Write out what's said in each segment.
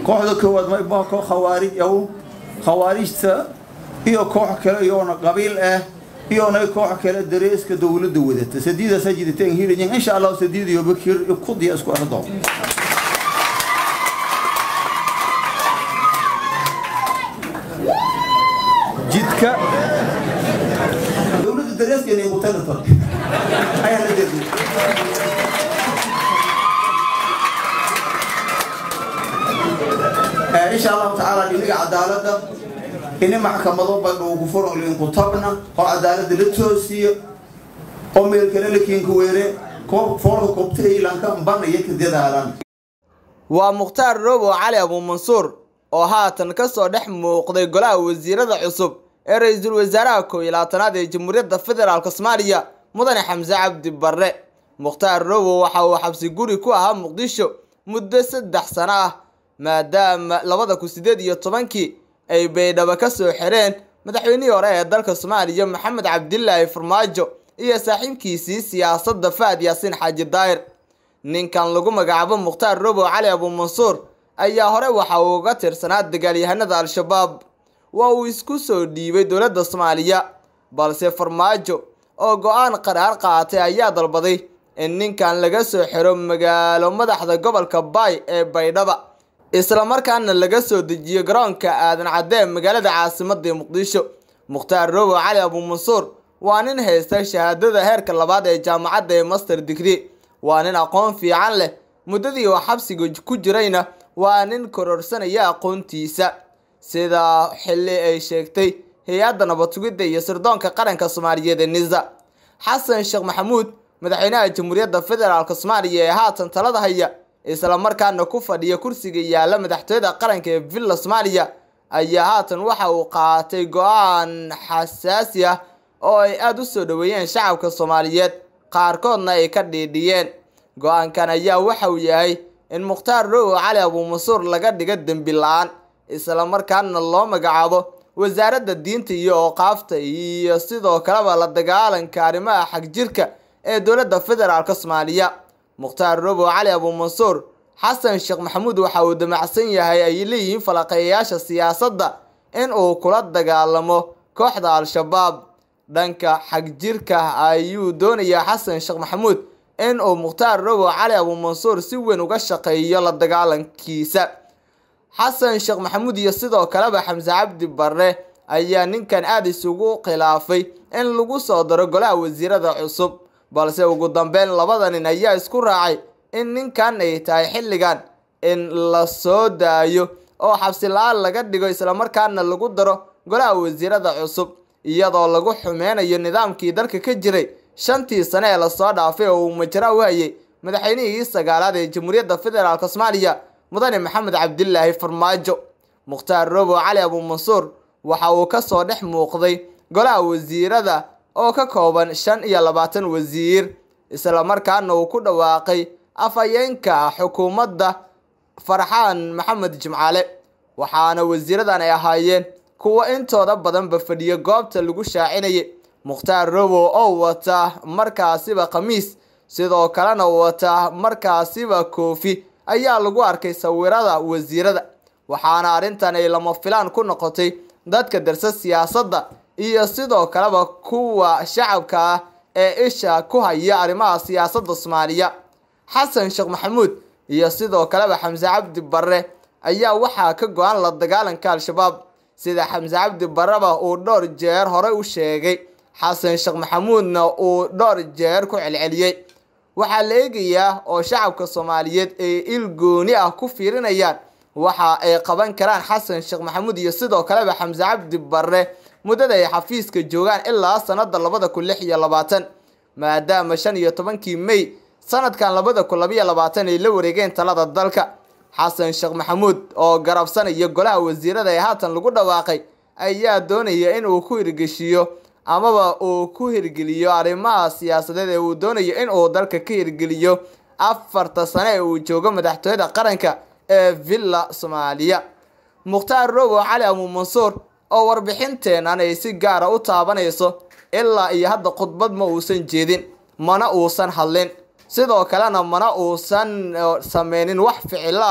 kooxda koowaad mayba koox khawaarij aw khawaarijta iyo koox kale iyoona qabiil ah iyona koox kale dareeska dowladda wadata sadiidaasa jidateen hirayin insha allah sadiid iyo bakir kudiya isku ardo jidka dowladda dareeskeena ay mutanata ayaa la jeeday insha allahu tacaala dhinaga cadaaladda ini maxkamado badhow ku furan linku tabna oo cadaaladda la toosiyo oo meelkana la kiinka weere foolka kobta ilanka banaya ka dadaalan waa mukhtaar roobo cali abuumansuur oo haatan ka soo dhex muuqday golaha wasiirada cusub ee ra-iisul wasaaraha koow iyo labaatanaad ee jamhuuriyadda federaalk soomaaliya mudane xamse cabdi barre mukhtaar roobo waxa uu xabsi guri ku ahaa muqdisho muddo saddex sano ah maadaama labada kun sideed iyo tobankii ay baydhabo ka soo xireen madaxweynihii hore ee dalka soomaaliya maxamed cabdilaahi farmaajo iyo saaxiibkiisii siyaasadda fahad yaasiin xaaji daahir ninkan lagu magacaabo mukhtaar robow cali abuumansuur ayaa hore waxa uu uga tirsanaa dagaalyahanada al-shabaab waa uu isku soo dhiibay dowladda soomaaliya balse farmaajo oo go-aan qaraar qaatay ayaa dalbaday in ninkan laga soo xiro magaalo madaxda gobolka baay ee baydhaba islamarkaana laga soo dejiyo garoonka aadan cadee magaalada caasimada ee muqdisho mukhtaar robow cali abuumansuur waa nin haysta shahaadada heerka labaad ee jaamacadda ee master degree waa nin aqoon fiican leh muddadii uu xabsiga ku jirayna waa nin kororsanaya aqoontiisa sida xilli ay sheegtay hay-adda nabadsugidda iyo sirdoonka qaranka soomaaliyeed ee nisa xasan sheekh maxamuud madaxweynaha jamhuuriyadda federaalk soomaaliya ee haatan talada haya islamarkaana ku fadhiya kursiga yaalla madaxtooyada qaranka ee villa soomaaliya ayaa haatan waxa uu qaatay go-aan xasaasi ah oo ay aada u soo dhaweeyeen shacabka soomaaliyeed qaarkoodna ay ka dhiidhiyeen go-aankan ayaa waxa uu yahay in mukhtaar rowow cali abuumansuur laga dhigo dembi la-aan islamarkaana loo magacaabo wasaaradda diinta iyo ooqaafta iyo sidoo kaleba la dagaalanka arrimaha xagjirka ee dowladda federaalk soomaaliya mukhtaar robow cali abuumansuur xasan sheekh maxamuud waxa uu damacsan yahay ay leeyihiin falaqeeyayaasha siyaasadda in uu kula dagaalamo kooxda al-shabaab dhanka xagjirka ayuu doonayaa xasan sheekh maxamuud in uu mukhtaar robow cali abuumansuur si weyn uga shaqeeyo la dagaalankiisa xasan sheekh maxamuud iyo sidoo kaleba xamse cabdi barre ayaa ninkan aada isugu khilaafay in lagu soo daro golaha wasiirada cusub balse ugu dambeyn labada nin ayaa isku raacay in ninkan ay tahay xilligan in la soo daayo oo xabsi la-aan laga dhigo islamarkaana lagu daro golaha wasiirada cusub iyadoo lagu xumeynayo nidaamkii dalka ka jiray shantii sane ee lasoo dhaafay oo uu majra u hayay madaxweynihii sagaalaad ee jamhuuriyadda federaalk soomaaliya mudane maxamed cabdilaahi farmaajo mukhtaar robow cali abuumansuur waxa uu kasoo dhex muuqday golaha wasiirada oo ka kooban shan iyo labaatan wasiir islamarkaana uu ku dhawaaqay afhayeenka xukuumadda farxaan maxamed jimcaale waxaana wasiiradan ay ahaayeen kuwa intooda badanba fadhiyo goobta lagu shaacinayay mukhtaar robow oo wata markaasiba khamiis sidoo kalena wata markaasiba koofi ayaa lagu arkay sawirada wasiirada waxaana arrintan ay lama filaan ku noqotay dadka darsa siyaasadda iyo sidoo kaleba kuwa shacabka ah ee isha ku haya arrimaha siyaasadda soomaaliya xasan sheekh maxamuud iyo sidoo kaleba xamse cabdi barre ayaa waxaa ka go-an la dagaalanka al-shabaab sida xamse cabdi barreba uu dhowr jeer horey u sheegay xasan sheekh maxamuudna uu dhowr jeer ku celceliyey waxaa la eegayaa oo shacabka soomaaliyeed ay il gooni ah ku fiirinayaan waxa ay qaban karaan xasan sheekh maxamuud iyo sidoo kaleba xamse cabdi barre muddada ay xafiiska joogaan ilaa sanada labada kun lix iyo labaatan maadaama shan iyo tobankii may sanadkan labada kun labayo labaatan ay la wareegeen talada dalka xasan sheekh maxamuud oo garabsanaya golaha wasiirada ee haatan lagu dhawaaqay ayaa doonaya in uu ku hirgeshiyo amaba uu ku hirgeliyo arrimaha siyaasadeed ee uu doonayo in uu dalka ka hirgeliyo afarta sane ee uu joogo madaxtooyada qaranka ee villa soomaaliya mukhtaar robow cali abuumansuur oo warbixinteenan ay si gaara u taabanayso ilaa iyo hadda khudbad ma uusan jeedin mana uusan hadlin sidoo kalena mana uusan sameynin wax ficilo ah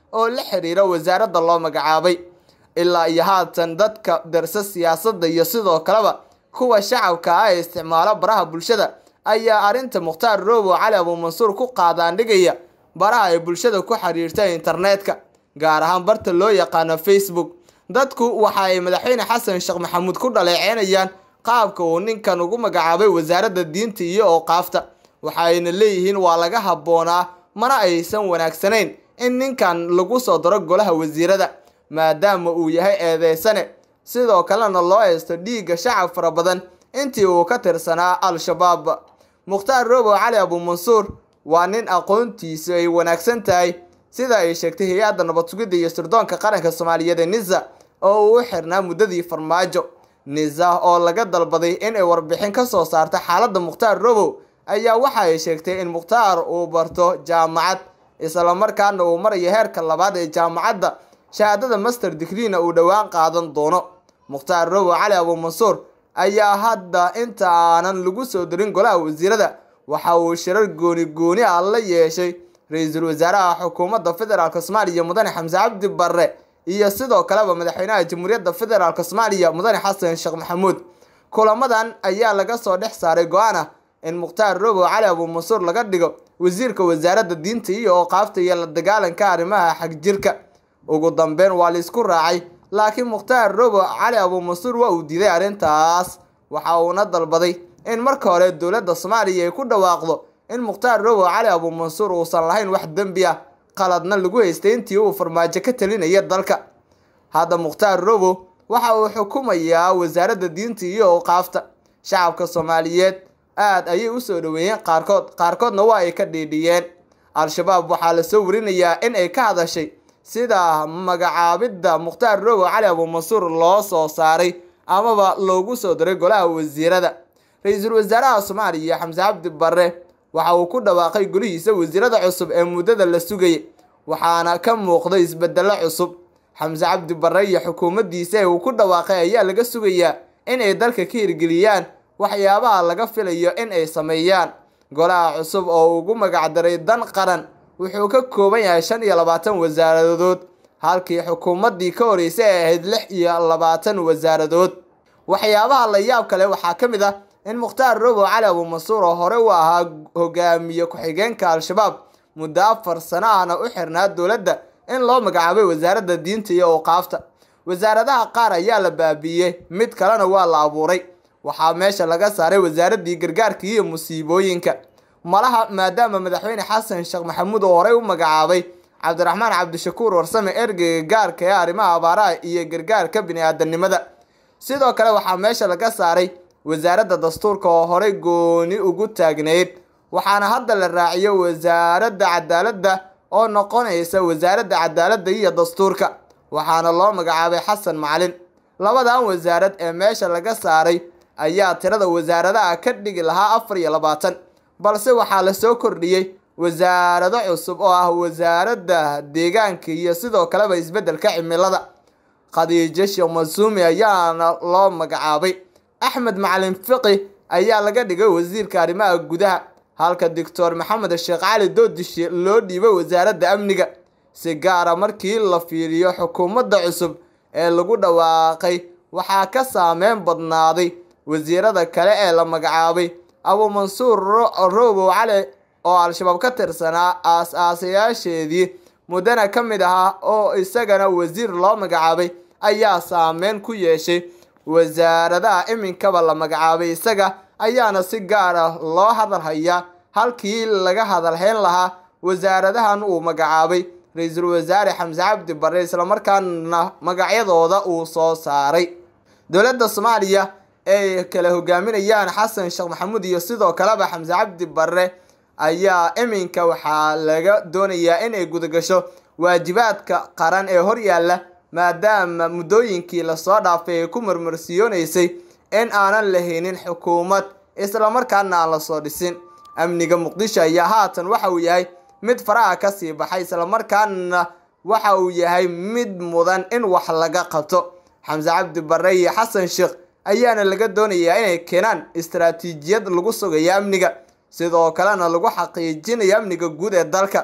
oo la xiriira wasaaradda loo magacaabay ilaa iyo haatan dadka darsa siyaasadda iyo sidoo kaleba kuwa shacabka ah ee isticmaalo baraha bulshada ayaa arrinta mukhtaar roobo cali abuumansuur ku qaadaandhigaya baraha ay bulshada ku xiriirta internetka gaar ahaan barta loo yaqaano facebook dadku waxa ay madaxweyne xasan sheekh maxamuud ku dhaleeceynayaan qaabka uu ninkan ugu magacaabay wasaaradda diinta iyo ooqaafta waxayna leeyihiin waa laga habboonaa mana aysan wanaagsanayn in ninkan lagu soo daro golaha wasiirada maadaama uu yahay eedeysane sidoo kalena loo haysto dhiigga shacab fara badan intii uu ka tirsanaa al-shabaab mukhtaar roobo cali abuumansuur waa nin aqoontiisu ay wanaagsan tahay sida ay sheegtay hay-adda nabad sugidda iyo sirdoonka qaranka soomaaliyeed ee nisa oo uu u xirnaa muddadii farmaajo nisa oo laga dalbaday in ay warbixin ka soo saarta xaaladda mukhtaar robow ayaa waxa ay sheegtay in mukhtaar uu barto jaamacad islamarkaana uu marayo heerka labaad ee jaamacadda shahaadada master digreena uu dhowaan qaadan doono mukhtaar robow cali abuumansuur ayaa hadda inta aanan lagu soo dirin golaha wasiirada waxa uu shirar gooni gooni ah la yeeshay ra-iisul wasaaraha xukuumadda federaalk soomaaliya mudane xamse cabdi barre iyo sidoo kaleba madaxweynaha jamhuuriyadda federaalk soomaaliya mudane xasan sheekh maxamuud kulamadan ayaa laga soo dhex saaray go-aan ah in mukhtaar robow cali abuumansuur laga dhigo wasiirka wasaaradda diinta iyo ooqaafta iyo la dagaalanka arrimaha xagjirka ugu dambeyn waa laisku raacay laakiin mukhtaar robow cali abuumansuur waa uu diiday arrintaas waxa uuna dalbaday in marka hore dowladda soomaaliya ay ku dhawaaqdo in mukhtaar robow cali abuumansuur uusan lahayn wax dembi ah qaladna lagu haystay intii uu farmaajo ka talinaya dalka hadda mukhtaar robow waxa uu xukumayaa wasaaradda diinta iyo ooqaafta shacabka soomaaliyeed aad ayay usoo dhaweeyeen qaarkood qaarkoodna waa ay ka dhiidhiyeen al-shabaab waxaa lasoo warinayaa in ay ka hadashay sida magacaabidda mukhtaar robow cali abuumansuur loo soo saaray amaba loogu soo diray golaha wasiirada ra-iisul wasaaraha soomaaliya xamse cabdi barre waxa uu ku dhawaaqay golihiisa wasiirada cusub ee muddada la sugayay waxaana ka muuqda isbedelo cusub xamse cabdi barre iyo xukuumaddiisa ee uu ku dhawaaqay ayaa laga sugayaa in ay dalka ka hirgeliyaan waxyaabaha laga filayo in ay sameeyaan golaha cusub oo ugu magacdaray dan qaran wuxuu ka kooban yahay shan iyo labaatan wasaaradood halkii xukuumaddii ka horeysay ay ahayd lix iyo labaatan wasaaradood waxyaabaha la yaab kale waxaa ka mid ah in mukhtaar robow cali abuumansuur oo hore u ahaa hogaamiye ku-xigeenka al-shabaab muddo afar sano ahna u xirnaa dowladda in loo magacaabay wasaaradda diinta iyo ooqaafta wasaaradaha qaar ayaa la baabiiyey mid kalena waa la abuuray waxaa meesha laga saaray wasaaraddii gargaarka iyo musiibooyinka malaha maadaama madaxweyne xasan sheekh maxamuud oo horey u magacaabay cabdiraxmaan cabdishakuur warsame ergeyga gaarka ee arrimaha abaaraha iyo gargaarka bini-aadanimada sidoo kale waxaa meesha laga saaray wasaaradda dastuurka oo horey gooni ugu taagneyd waxaana hadda la raaciyo wasaaradda cadaaladda oo noqonaysa wasaaradda cadaaladda iyo dastuurka waxaana loo magacaabay xasan macalin labadan wasaarad ee meesha laga saaray ayaa tirada wasaaradaha ka dhigi lahaa afar iyo labaatan balse waxaa lasoo kordhiyey wasaarado cusub oo ah wasaaradda deegaanka iyo sidoo kaleba isbeddelka cimilada khadiijo sheekh masuumi ayaana loo magacaabay axmed macalin fiqi ayaa laga dhigay wasiirka arrimaha gudaha halka doctor maxamed sheekh cali doodishe loo dhiibay wasaaradda amniga si gaara markii la fiiriyo xukuumadda cusub ee lagu dhawaaqay waxaa ka saameyn badnaaday wasiirada kale ee la magacaabay abuumansuur robow cali oo al-shabaab ka tirsanaa aas-aasayaasheedii muddana ka mid ahaa oo isagana wasiir loo magacaabay ayaa saameyn ku yeeshay wasaaradaha iminkaba la magacaabay isaga ayaana si gaar ah loo hadal hayaa halkii laga hadalhayn lahaa wasaaradahan uu magacaabay ra-iisul wasaare xamse cabdi barre islamarkaana magacyadooda uu soo saaray dowladda soomaaliya ay kala hogaaminayaan xasan sheekh maxamuud iyo sidoo kaleba xamse cabdi barre ayaa iminka waxaa laga doonayaa in ay gudagasho waajibaadka qaran ee horyaalla maadaama muddooyinkii lasoo dhaafay ay ku marmarsiyoonaysay in aanan lahaynin xukuumad islamarkaana aan lasoo dhisin amniga muqdisho ayaa haatan waxa uu yahay mid faraha ka sii baxay islamarkaana waxa uu yahay mid mudan in wax laga qabto xamse cabdi barre iyo xasan sheekh ayaana laga doonayaa inay keenaan istaraatiijiyad lagu sugayo amniga sidoo kalena lagu xaqiijinayo amniga guud ee dalka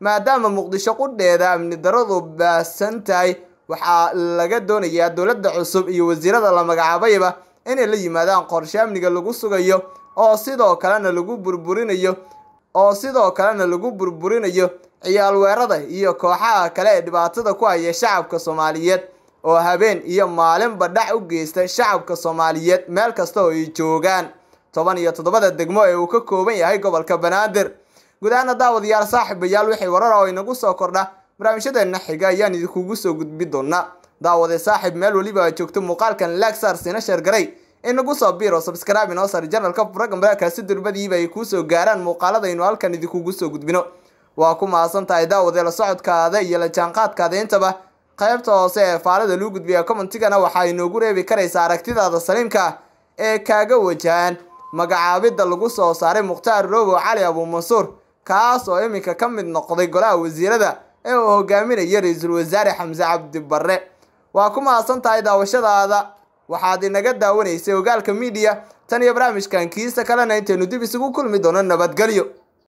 maadaama muqdisho qudheeda amni daradu baasan tahay waxaa laga doonayaa dowladda cusub iyo wasiirada la magacaabayba inay la yimaadaan qorshe amniga lagu sugayo oo sidoo kalena lagu burburinayo oo sidoo kalena lagu burburinayo ciyaal weerada iyo kooxaha kale ee dhibaatada ku haya shacabka soomaaliyeed oo habeen iyo maalinba dhac u geysta shacabka soomaaliyeed meel kasta oo ay joogaan toban iyo toddobada degmo ee uu ka kooban yahay gobolka banaadir guud ahaana daawadayaal saaxiibayaal waxay warar oo inagu soo kordha barnaamijyadeena xiga ayaan idinkugu soo gudbi doonaa daawade saaxiib meel weliba aad joogto muuqaalkan lagsar sina sheergaray inagu soo biiro subscribe inoo sar janalka programkaasi durbadiiba ay kuu soo gaaraan muuqaaladaynu halkan idinkugu soo gudbino waa ku mahadsan tahay daawade la socodkaada iyo la jaanqaadkaada intaba qaybta hoose ee faalada luu gudbiya commentigana waxaa inoogu reebi karaysaa aragtidaada saliimka ah ee kaaga wajahan magacaabidda lagu soo saaray mukhtaar roobo cali abuumansuur kaas oo iminka ka mid noqday golaha wasiirada ee uu hogaaminaya ra-iisul wasaare xamse cabdi barre waa ku mahadsan tahay daawashadaada waxaad inaga daawanaysay ogaalka miidiya tan iyo barnaamijkan kiisa kalena intaynu dib isugu kulmi doono nabadgelyo